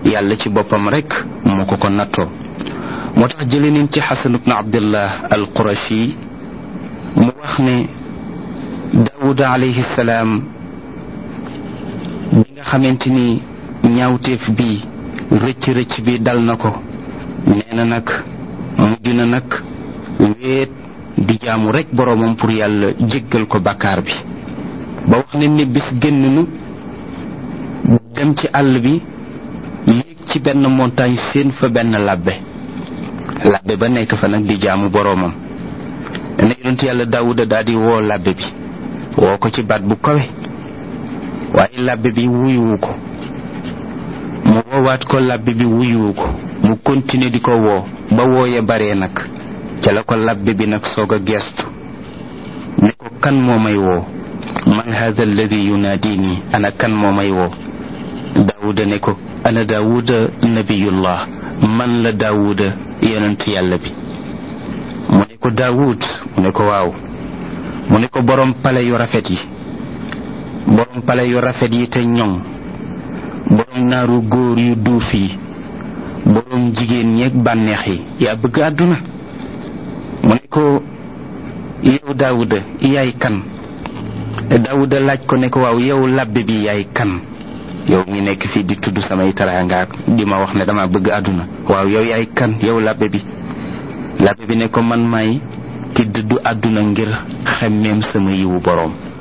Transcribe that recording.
yàlla ci boppam rek moo ko ko nattoo moo tax jële nañ ci xasan ibnu abdullah al qurashi mu wax ne daawuda alayhi salaam bi nga xamante ni ñaawteef bi rëcc rëcc bi dal na ko nee na nag mujj na nag wéet di jaamu rek boroomam pour yàlla jéggal ko bàkkaar bi ba wax ne ni bis génn nu dem ci àll bi yéeg ci benn montagne seen fa benn labbe labbe ba nekk fa nag di jaamu boroomam ne yonent yàlla daawuda daal di woo labbe bi woo ko ci baat bu kawe waaye labbe bi wuyuwu ko mu woowaat ko labbe bi wuyuwu ko mu continuer di ko woo ba wooye baree nag ca la ko labbe bi nag soog a geestu ne ko kan moo may woo man hada alladi yunaadini ana kan moo may woo daawuda ne ko ana daawuda nabiyullah man la daawuda yonent yàlla bi mu ne ko daawud mu ne ko waaw mu ne ko borom pale yu rafet yi borom pale yu rafet yi te ñoŋ borom naaru góor yu duuf yi borom jigéen ñeeg bànneex yi yaa bëgg àdduna mu ne ko yow daawuda yaay kan daawuda laaj ko ne ko waaw yow labbe bi yaay kan yow mi nekk fii di tudd samay taraangaak di ma wax ne dama bëgg àdduna waaw yow yaay kan yow labbe bi labbe bi ne ko man may ki dëddu àdduna ngir xemmeem sama yiwu boroom